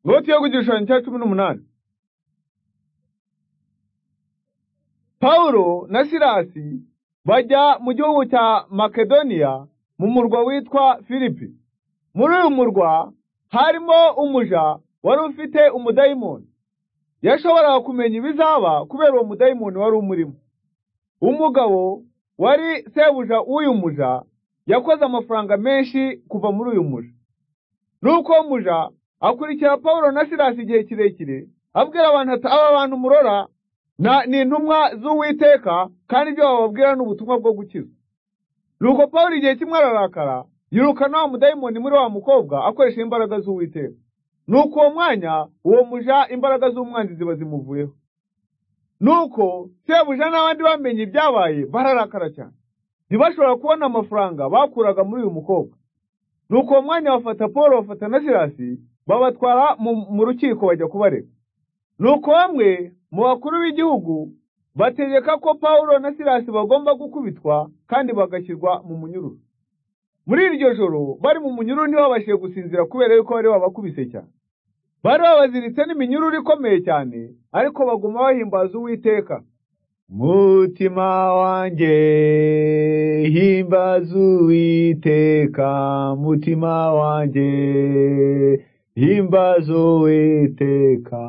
Loti yo ku gishushanyo cya cumi n'umunani Pawulo na Silasi bajya mu gihugu cya Makedoniya mu murwa witwa Filipi. Muri uyu murwa harimo umuja wari ufite umudayimoni. Yashoboraga kumenya ibizaba kubera uwo mudayimoni wari umurimo. Umugabo wari sebuja w'uyu muja yakoze amafaranga menshi kuva muri uyu muja. Nuko uwo muja akurikira Pawulo na Silasi igihe kirekire, abwira abantu ati aba bantu murora na ni intumwa z'Uwiteka kandi ibyo bababwira ni ubutumwa bwo gukiza. Nuko Pawulo igihe kimwe ararakara, yirukana wa mudayimoni muri wa mukobwa akoresheje imbaraga z'Uwiteka. Nuko uwo mwanya uwo muja imbaraga z'umwanzi ziba zimuvuyeho. Nuko sebuja n'abandi bamenye ibyabaye bararakara cyane. Ntibashobora kubona amafaranga bakuraga muri uyu mukobwa. Nuko uwo mwanya bafata Paul bafata na Silasi babatwara mu, mu rukiko bajya kubarega. Nuko bamwe mu bakuru b'igihugu bategeka ko Pawulo na Silasi bagomba gukubitwa kandi bagashyirwa mu munyururu. Muri iryo joro bari mu munyururu ntibabashije gusinzira kubera yuko bari babakubise cyane. Bari babaziritse n'iminyururu ikomeye cyane ariko baguma bahimbaza Uwiteka. Mutima wanjye himbaza Uwiteka, mutima wanjye himbaza Uwiteka.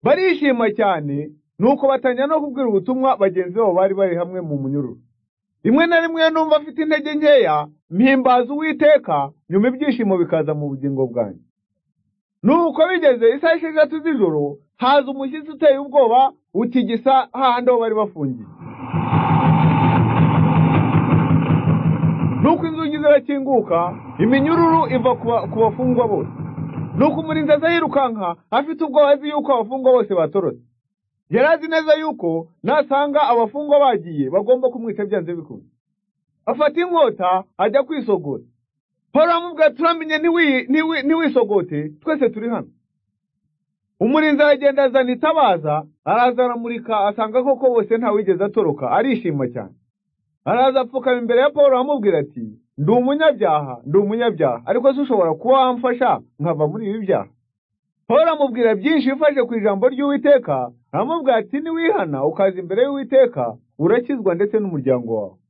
Barishima cyane nuko batangira no kubwira ubutumwa bagenzi babo bari bari hamwe mu munyururu. Rimwe na rimwe iyo numva mfite intege nkeya mpimbaza Uwiteka nyuma ibyishimo bikaza mu bugingo bwanjye. Nuko bigeze isaha esheshatu z'ijoro haza umushyitsi uteye ubwoba utigisa hahandi aho bari bafungiye. Nuko inzugi zirakinguka iminyururu iva ku ba- ku bafungwa bose. Nuko umurinzi aza yirukanka afite ubwoba azi yuko abafungwa bose batorotse. Yari azi neza yuko nasanga abafungwa bagiye bagomba kumwica byanze bikunze. Afata inkota ajya kwisogota. Pawulo aramubwira ati turamenye ntiwi- ntiwi- ntiwisogote twese turi hano. Umurinzi aragenda azana itabaza araza aramurika asanga koko bose ntawigeze atoroka arishima cyane. Araza apfukama imbere ya Pawulo aramubwira ati ndi umunyabyaha ndi umunyabyaha ariko se ushobora kuba wamfasha nkava muri ibi byaha. Pawulo amubwira byinshi bifashe ku ijambo ry'Uwiteka, aramubwira ati niwihana ukaza imbere y'Uwiteka, urakizwa ndetse n'umuryango wawe.